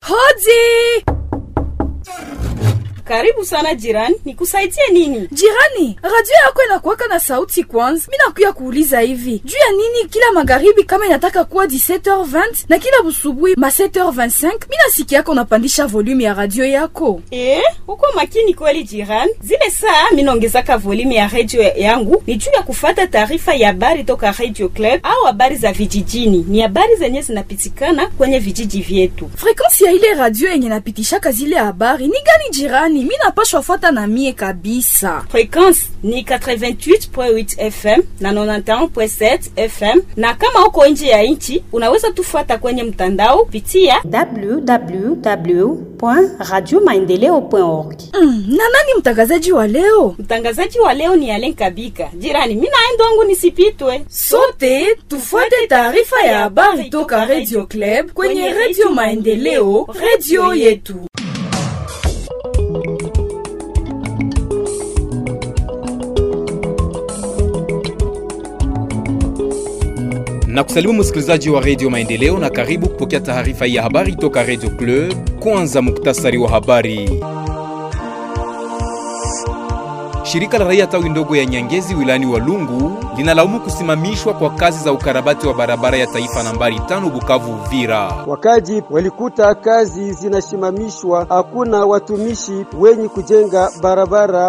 Hodi! Karibu sana jirani, nikusaidie nini? Jirani, radio yako inakuwaka na sauti kwanza. Mi nakuya kuuliza hivi juu ya nini kila magharibi kama inataka kuwa 17h20 na kila busubuhi ma 7h25 mi nasikia yako unapandisha volume ya radio yako. Eh, uko makini kweli jirani. Zile saa minaongezaka volume ya radio yangu ni juu ya kufata taarifa ya habari toka Radio Club au habari za vijijini. Ni habari zenye zinapitikana kwenye vijiji vyetu. Frekansi ya ile radio yenye napitishaka zile habari ni gani jirani? Mi napashwa fuata na mie kabisa. Frekwensi ni 88.8 FM na 91.7 FM, na kama uko nje ya nchi unaweza tufuata kwenye mtandao pitia www.radiomaendeleo.org. Mm, na nani mtangazaji wa leo? Mtangazaji wa leo ni Alen Kabika. Jirani, mimi naenda wangu nisipitwe. Sote tufuate taarifa ya habari toka Radio Club kwenye Radio Maendeleo, radio yetu. na kusalimu msikilizaji wa redio maendeleo na karibu kupokea taarifa ya habari toka redio club kwanza muktasari wa habari shirika la raia tawi ndogo ya nyangezi wilayani walungu linalaumu kusimamishwa kwa kazi za ukarabati wa barabara ya taifa nambari tano bukavu uvira Wakaji walikuta kazi zinasimamishwa, hakuna watumishi wenye kujenga barabara.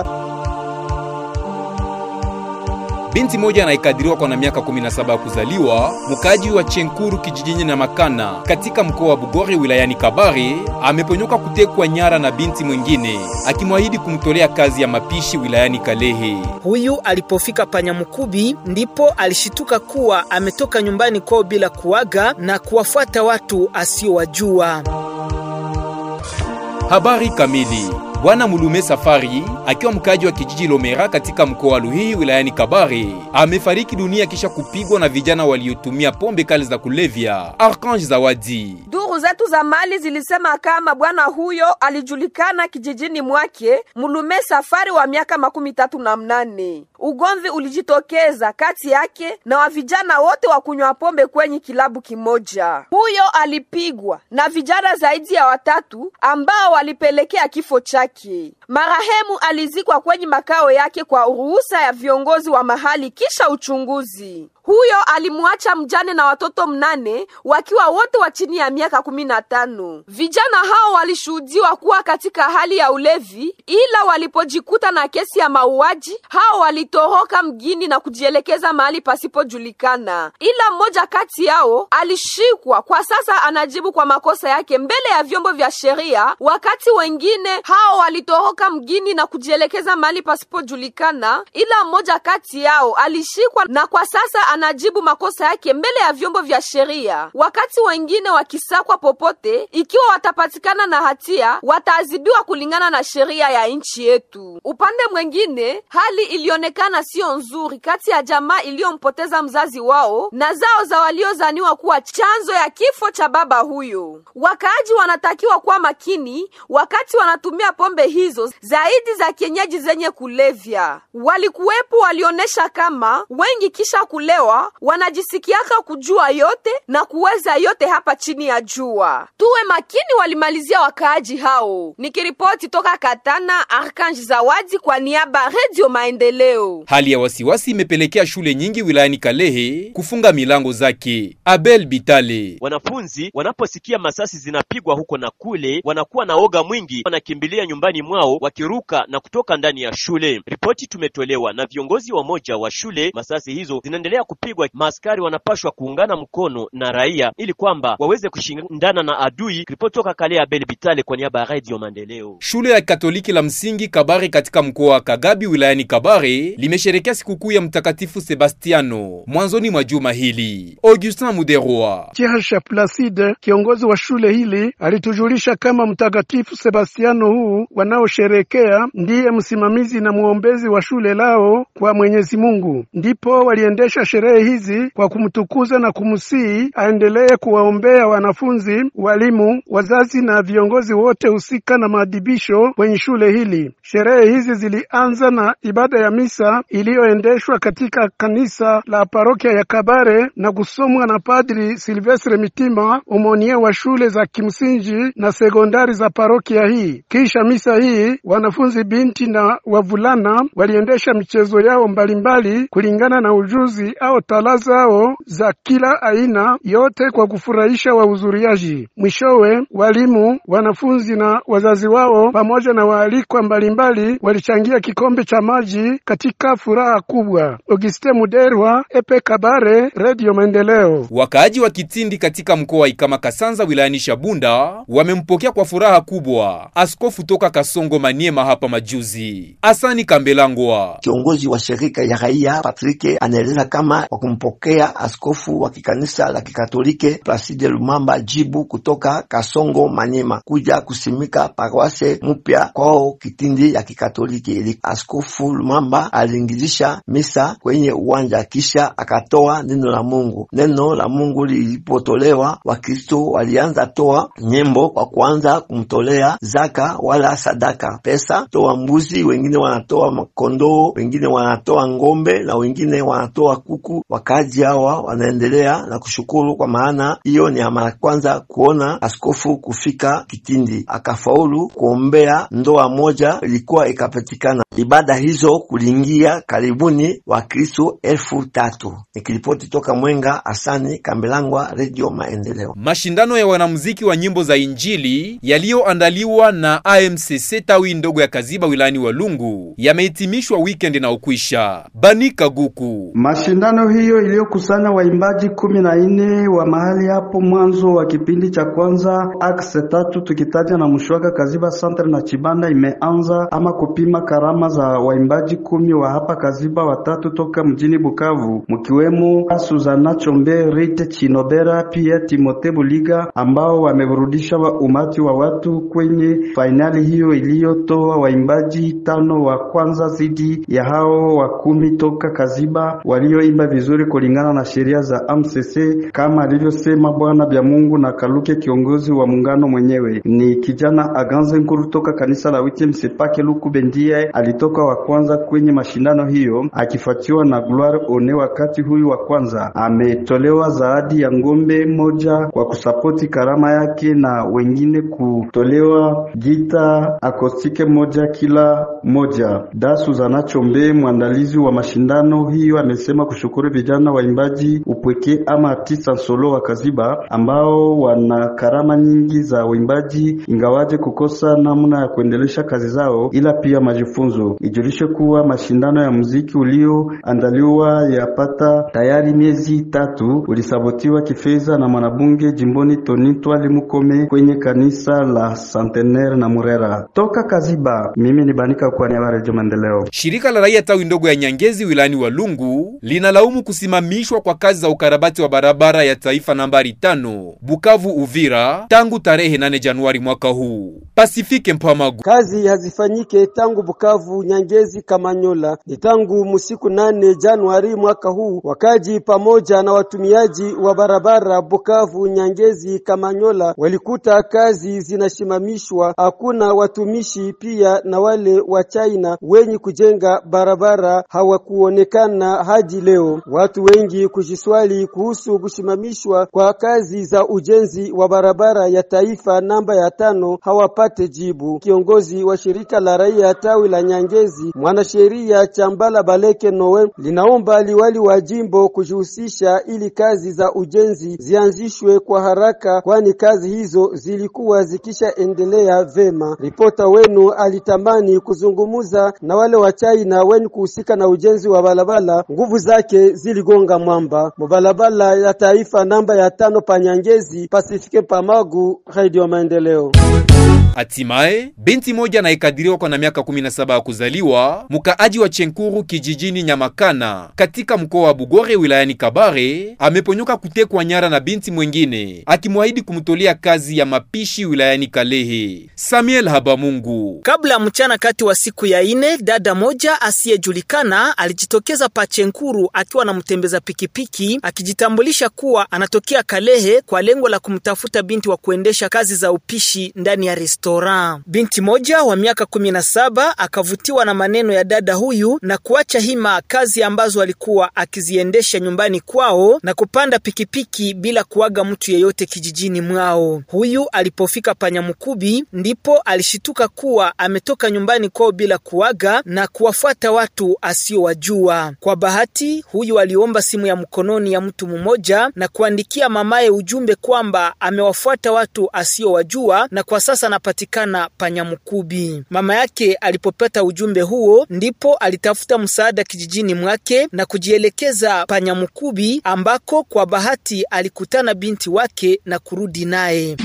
binti moja anayekadiriwa kwa na miaka 17 ya kuzaliwa mkaji wa chenkuru kijijini na makana katika mkoa wa bugore wilayani kabare ameponyoka kutekwa nyara na binti mwingine akimwahidi kumtolea kazi ya mapishi wilayani kalehe Huyu alipofika Panyamukubi ndipo alishituka kuwa ametoka nyumbani kwao bila kuaga na kuwafuata watu asiowajua. habari kamili bwana mulume safari akiwa mkaji wa kijiji lomera katika mkoa wa luhii wilayani kabare amefariki dunia kisha kupigwa na vijana waliotumia pombe kali za kulevya arkange zawadi Duru zetu za mali zilisema kama bwana huyo alijulikana kijijini mwake Mulume Safari wa miaka makumi tatu na mnane. Ugomvi ulijitokeza kati yake na wa vijana wote wa kunywa pombe kwenye kilabu kimoja. Huyo alipigwa na vijana zaidi ya watatu ambao walipelekea kifo chake. Marehemu alizikwa kwenye makao yake kwa ruhusa ya viongozi wa mahali kisha uchunguzi. Huyo alimwacha mjane na watoto mnane wakiwa wote wa chini ya miaka kumi na tano. Vijana hao walishuhudiwa kuwa katika hali ya ulevi, ila walipojikuta na kesi ya mauaji, hao walitoroka mgini na kujielekeza mahali pasipojulikana. Ila mmoja kati yao alishikwa, kwa sasa anajibu kwa makosa yake mbele ya vyombo vya sheria, wakati wengine hao walitoroka mgini na kujielekeza mahali pasipojulikana, ila mmoja kati yao alishikwa na kwa sasa anajibu makosa yake mbele ya vyombo vya sheria, wakati wengine wakisakwa popote. Ikiwa watapatikana na hatia, wataadhibiwa kulingana na sheria ya nchi yetu. Upande mwingine, hali ilionekana siyo nzuri kati ya jamaa iliyompoteza mzazi wao na zao za waliozaniwa kuwa chanzo ya kifo cha baba huyo. Wakaaji wanatakiwa kuwa makini wakati wanatumia pombe hizo zaidi za kienyeji zenye kulevya. Walikuwepo walionyesha kama wengi kisha kulewa wanajisikiaka kujua yote na kuweza yote hapa chini ya jua. Tuwe makini, walimalizia wakaaji hao. Nikiripoti toka Katana, Arkanji Zawadi kwa niaba ya Radio Maendeleo. hali ya wasiwasi imepelekea shule nyingi wilayani kalehe kufunga milango zake abel bitale Wanafunzi wanaposikia masasi zinapigwa huko na kule, wanakuwa na oga mwingi, wanakimbilia nyumbani mwao wakiruka na kutoka ndani ya shule. Ripoti tumetolewa na viongozi wa moja wa shule. Masasi hizo zinaendelea kupigwa, maaskari wanapashwa kuungana mkono na raia ili kwamba waweze kushindana na adui. Ripoti toka Kale Abel Bitale kwa niaba ya Radio Maendeleo. shule ya katoliki la msingi kabare katika mkoa wa kagabi wilayani kabare limesherekea sikukuu ya mtakatifu sebastiano mwanzoni mwa juma hili augustin muderwa Chihasha Placide, kiongozi wa shule hili, alitujulisha kama mtakatifu Sebastiano huu wanaosherekea kusherekea ndiye msimamizi na mwombezi wa shule lao kwa Mwenyezi Mungu. Ndipo waliendesha sherehe hizi kwa kumtukuza na kumsihi aendelee kuwaombea wanafunzi, walimu, wazazi na viongozi wote husika na maadhibisho kwenye shule hili. Sherehe hizi zilianza na ibada ya misa iliyoendeshwa katika kanisa la parokia ya Kabare na kusomwa na Padri Silvestre Mitima, umonie wa shule za kimsingi na sekondari za parokia hii. Kisha misa hii, wanafunzi binti na wavulana waliendesha michezo yao mbalimbali kulingana na ujuzi au tala zao za kila aina, yote kwa kufurahisha wahudhuriaji. Mwishowe, walimu, wanafunzi na wazazi wao pamoja na waalikwa mbalimbali walichangia kikombe cha maji katika furaha kubwa. Auguste Muderwa, Epe Kabare, Radio Maendeleo. Wakaaji wa Kitindi katika mkoa wa Ikama Kasanza wilayani Shabunda wamempokea kwa furaha kubwa askofu toka Kasongo Maniema hapa majuzi. Asani Kambelangwa, kiongozi wa shirika ya raia Patrike, anaeleza kama kwa kumpokea askofu wa kikanisa la Kikatolike Placide Lumamba jibu kutoka Kasongo Maniema kuja kusimika paroisse mpya kwao Kitindi ya Kikatoliki. Ili askofu Lumamba aliingilisha misa kwenye uwanja kisha akatoa neno la Mungu. Neno la Mungu lilipotolewa, Wakristo walianza toa nyimbo kwa kuanza kumtolea zaka wala sadaka pesa, toa mbuzi, wengine wanatoa makondoo, wengine wanatoa ngombe na wengine wanatoa kuku. Wakaji hawa wanaendelea na kushukuru, kwa maana hiyo ni mara kwanza kuona askofu kufika Kitindi akafaulu kuombea ndoa moja ilikuwa ikapatikana. Ibada hizo kuliingia karibuni Wakristo elfu tatu. Nikiripoti toka Mwenga, Asani Kambelangwa, Redio Maendeleo. Mashindano ya wanamuziki wa nyimbo za Injili yaliyoandaliwa na AMCC tawi ndogo ya Kaziba wilayani Walungu yamehitimishwa weekend na ukwisha. Banika Guku. Mashindano hiyo iliyokusanya waimbaji kumi na nne wa mahali hapo mwanzo wa kipindi cha kwanza akse tatu tukitaja na Mshwaka Kaziba Centre na Chibanda imeanza ama kupima karama za waimbaji kumi wa hapa Kaziba, watatu toka mjini Bukavu, mkiwemo Suzana Chombe, Rite Chinobera pia Timote Buliga ambao wameburudisha wa umati wa watu kwenye fainali hiyo iliyotoa waimbaji tano wa kwanza zidi ya hao wa kumi toka Kaziba walioimba vizuri kulingana na sheria za MCC kama alivyosema Bwana Bya Mungu na Kaluke, kiongozi wa muungano mwenyewe. Ni kijana Aganze Nkuru toka kanisa la Witiem Sepake Luku Bendie alitoka wa kwanza kwenye mashindano hiyo akifuatiwa na Gloire One. Wakati huyu wa kwanza ametolewa zawadi ya ngombe moja kwa kusapoti karama yake na wengine kutolewa gita akostike moja kila moja. Dasu Zana Chombe, mwandalizi wa mashindano hiyo, amesema kushukuru vijana waimbaji upweke ama artista solo wa Kaziba ambao wana karama nyingi za uimbaji, ingawaje kukosa namna ya kuendelesha kazi zao, ila pia majifunzo. Ijulishe kuwa mashindano ya muziki ulioandaliwa yapata tayari miezi tatu ulisabotiwa kifedha na mwanabunge jimboni Toni Twali Mukome kwenye kanisa la Centenaire na Murera. Toka Kaziba, mimi ni Banika kwa niaba ya Radio Maendeleo. Shirika la raia tawi ndogo ya Nyangezi wilayani Walungu linalaumu kusimamishwa kwa kazi za ukarabati wa barabara ya taifa nambari tano Bukavu Uvira tangu tarehe 8 Januari mwaka huu. Pasifike Mpamagu. Kazi hazifanyike tangu Bukavu Nyangezi Kamanyola ni tangu musiku nane Januari mwaka huu. Wakaji pamoja na watumiaji wa barabara Bukavu Nyangezi Kamanyola walikuta kazi zinasimamishwa, hakuna watumishi, pia na wale wa China wenye kujenga barabara hawakuonekana hadi leo. Watu wengi kujiswali kuhusu kusimamishwa kwa kazi za ujenzi wa barabara ya taifa namba ya tano hawapate jibu. Kiongozi wa shirika la raia tawi la Nyangezi, mwanasheria Chambala Baleke Nowe, linaomba liwali wa jimbo kujihusisha ili kazi za ujenzi zianzishwe kwa haraka, kwani kazi hizo zilikuwa zikishaendelea vema. Ripota wenu alitamani kuzungumuza na wale wa China wenye kuhusika na ujenzi wa barabara, nguvu zake ziligonga mwamba. Mubarabara ya taifa namba ya tano pa Nyangezi, Pasifike Pamagu, Radio Maendeleo. Hatimaye binti moja anayekadiriwa kwa na miaka 17 ya kuzaliwa, mkaaji wa Chenkuru kijijini Nyamakana katika mkoa wa Bugore wilayani Kabare, ameponyoka kutekwa nyara na binti mwengine akimwahidi kumtolea kazi ya mapishi wilayani Kalehe. Samuel Habamungu. Kabla ya mchana kati wa siku ya ine, dada moja asiyejulikana alijitokeza Pachenkuru akiwa na mtembeza pikipiki akijitambulisha kuwa anatokea Kalehe kwa lengo la kumtafuta binti wa kuendesha kazi za upishi ndani ya restaurant. Binti moja wa miaka kumi na saba akavutiwa na maneno ya dada huyu na kuacha hima kazi ambazo alikuwa akiziendesha nyumbani kwao na kupanda pikipiki bila kuaga mtu yeyote kijijini mwao. Huyu alipofika Panyamukubi ndipo alishituka kuwa ametoka nyumbani kwao bila kuaga na kuwafuata watu asiowajua. Kwa bahati, huyu aliomba simu ya mkononi ya mtu mmoja na kuandikia mamaye ujumbe kwamba amewafuata watu asiowajua na kwa sasa anapatikana Panyamukubi. Mama yake alipopata ujumbe huo ndipo alitafuta msaada kijijini mwake na kujielekeza Panyamukubi ambako kwa bahati alikutana binti wake na kurudi naye.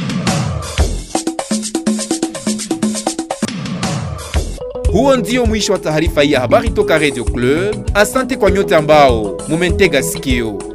Huo ndio mwisho wa taarifa hii ya habari toka Radio Club. Asante kwa nyote ambao mumentega sikio.